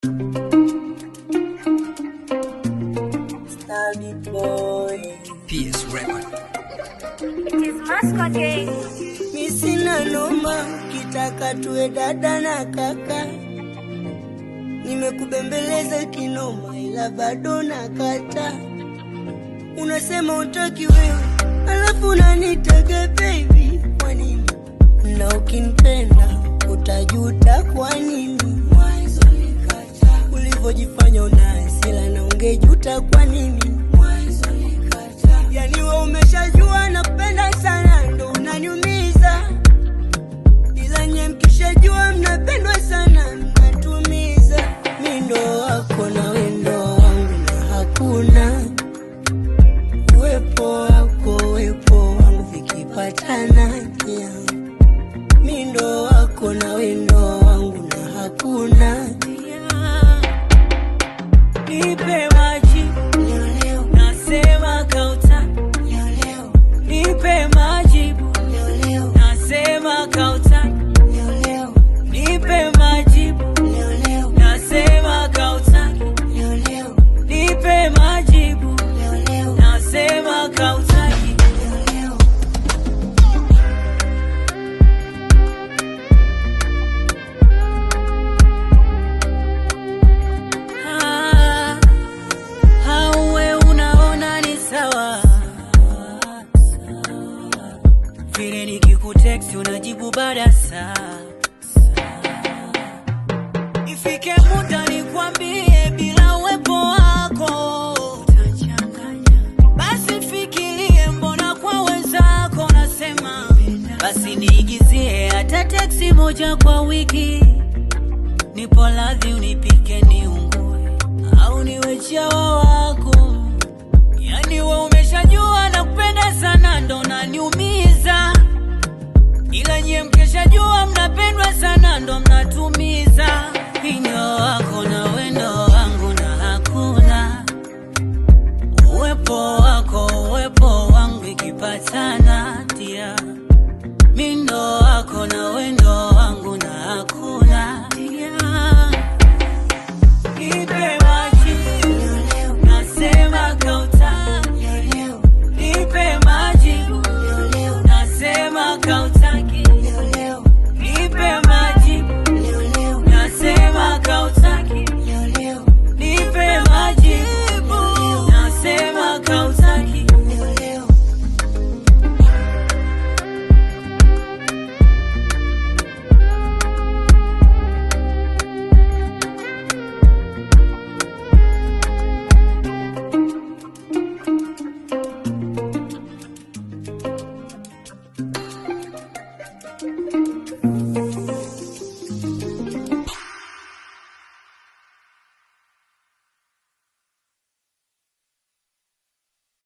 Stabby boy. PS Record. It is mascot gang. Mi sina noma, kitaka tuwe dada na kaka. Nimekubembeleza kinoma, ila bado nakata. Unasema utaki wewe, alafu unanitega baby. Kwa nini? Na ukinipenda utajuta kwa nini? Mwanzo nikata. Ulivyojifanya una hasira na ungejuta kwa nini? Mwanzo nikata. Yani we umeshajua napenda sana ndo unaniumiza, ila nye mkishajua mnapendwa sana mnatumiza. Mi ndo wako na we ndo wangu na hakuna uwepo wako uwepo wangu vikipatana yeah. Mi ndo wako na we ndo wangu na hakuna yeah. Nipe maji leo leo, nasema kauta leo leo. Nipe majibu leo leo, nasema kauta leo leo. Nipe majibu leo leo, nasema kauta leo leo. Nipe majibu leo leo, nasema kautaki leo leo. Ah, Hauwe unaona ni sawa vile nikikutext unajibu baada saa ifike muda nikwambie bila uwepo wako utachanganya. Basi fikirie mbona kwa wenzako nasema basi niigizie hata teksi moja kwa wiki nipo radhi unipike niungue au niwe chawa wako yani we umeshajua na kupenda sana ndo naniumiza ila nyie mkeshajua mnapendwa sana ndo mnatumiza inyo wako na wendo wangu na hakuna uwepo wako uwepo wangu ikipatana tia mindo wako na wendo wangu na hakuna tia Nipe maji nasema kauta Nipe maji nasema kautaki Nipe maji nasema kautaki Nipe maji nasema kautaki It